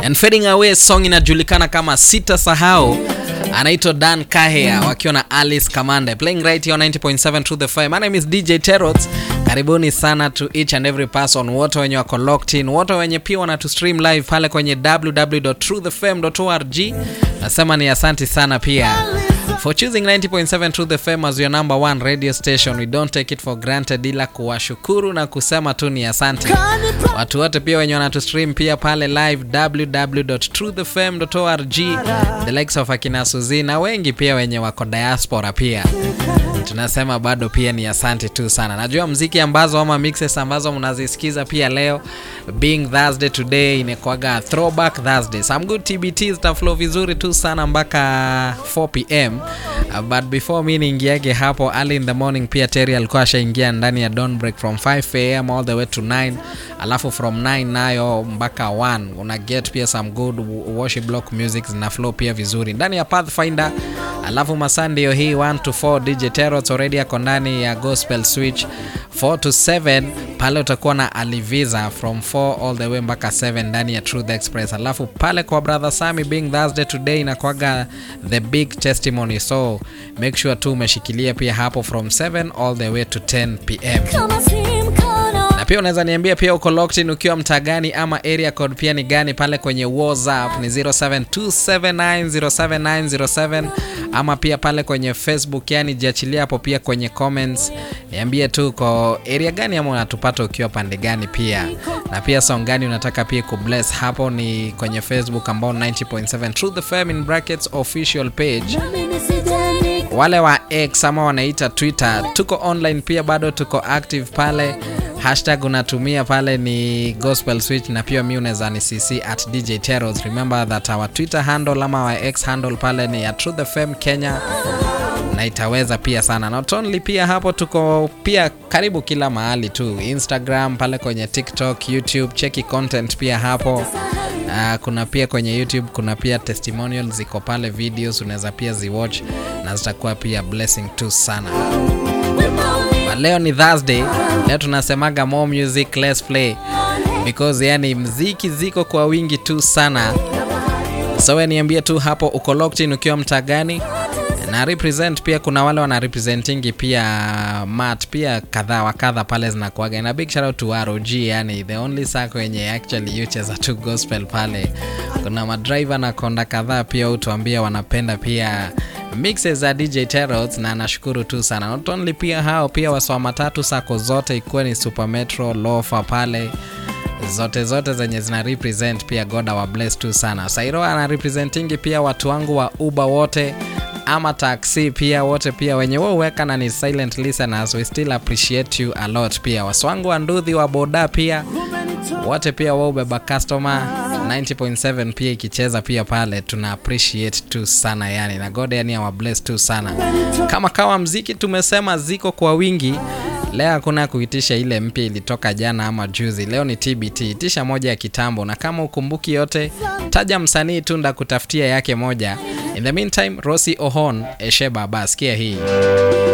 and fading away song inajulikana kama sita sahau anaitwa Dan Kahea wakiwa na Alice Kamande playing right here on 90.7 Truth FM. My name is DJ Terots. Karibuni sana to each and every person, wote wenye wako locked in, wote wenye pia wana to stream live pale kwenye www.truthfm.org. Nasema ni asanti sana pia for choosing 90.7 Truth FM as your number one radio station. We don't take it for granted, ila kuwashukuru na kusema tu ni asante watu wote pia wenye wanatu stream pia pale live www.truthfm.org, the likes of akina Suzi na wengi pia wenye wako diaspora pia tunasema bado pia ni asante tu sana. Najua mziki ambazo ama mixes ambazo mnazisikiza pia leo, being Thursday today inakuwaga throwback Thursday. Some good TBT zitaflow vizuri tu sana mpaka 4 pm. Uh, but before mi niingiage hapo early in the morning, pia Terry alikuwa ashaingia ndani ya dawn break from 5 am all the way to 9, alafu from 9 nayo mpaka 1 una get pia some good worship block music zina flow pia vizuri ndani ya Pathfinder, alafu masaa ndio hii 1 to 4 DJ Terots already ako ndani ya gospel switch 4 to 7 pale utakuwa na Aliviza from 4 all the way mpaka 7 ndani ya Truth Express, alafu pale kwa brother Sami being Thursday today inakwaga the big testimony, so make sure tu umeshikilia pia hapo from 7 all the way to 10 pm na pia unaweza niambia pia uko locked in ukiwa mtaa gani ama area code pia ni gani pale kwenye WhatsApp ni 0727907907 ama pia pale kwenye Facebook, yani jiachilia hapo pia kwenye comments, niambie tu uko area gani ama unatupata ukiwa pande gani pia, na pia song gani unataka pia kubless hapo ni kwenye Facebook ambao 90.7 Truth FM in brackets official page wale wa X ama wanaita Twitter, tuko online pia, bado tuko active pale. Hashtag unatumia pale ni gospel switch, na pia mi unaweza ni cc at DJ Teros. Remember that our Twitter handle ama our X handle pale ni ya Truth FM Kenya, na itaweza pia sana. Not only pia hapo tuko pia karibu kila mahali tu, Instagram pale kwenye TikTok, YouTube, cheki content pia hapo. Uh, kuna pia kwenye YouTube kuna pia testimonials ziko pale, videos unaweza pia ziwatch na zitakuwa pia blessing tu sana. But leo ni Thursday, leo tunasemaga more music less play because yani mziki ziko kwa wingi tu sana, so we niambie tu hapo uko locked in ukiwa mtaa gani na represent pia kuna wale wana representingi pia mat pia kadhaa wa kadha pale zinakuaga na big shout out to ROG, yani the only sako yenye actually yucheza tu gospel pale. Kuna madriver na konda kadhaa pia utuambia wanapenda pia mixes za DJ Terots na nashukuru tu sana. Not only pia hao pia waswa matatu sako zote ikuwa ni Super Metro, Lofa pale zote zote zenye zina represent pia God wa bless tu sana. Sairo ana representingi pia watu wangu wa Uber wote ama taxi pia wote pia wenye wao weka na ni silent listeners, we still appreciate you a lot. Pia waswangu wa ndudhi wa boda pia wote pia wao beba customer 90.7 pia ikicheza pia pale tuna appreciate tu sana yani, na God yani awa bless tu sana. Kama kawa mziki tumesema ziko kwa wingi Leo hakuna kuitisha ile mpya ilitoka jana ama juzi. Leo ni TBT, itisha moja ya kitambo, na kama ukumbuki yote, taja msanii tu ndakutafutia yake moja. In the meantime, Rosi Ohon Esheba, basikia hii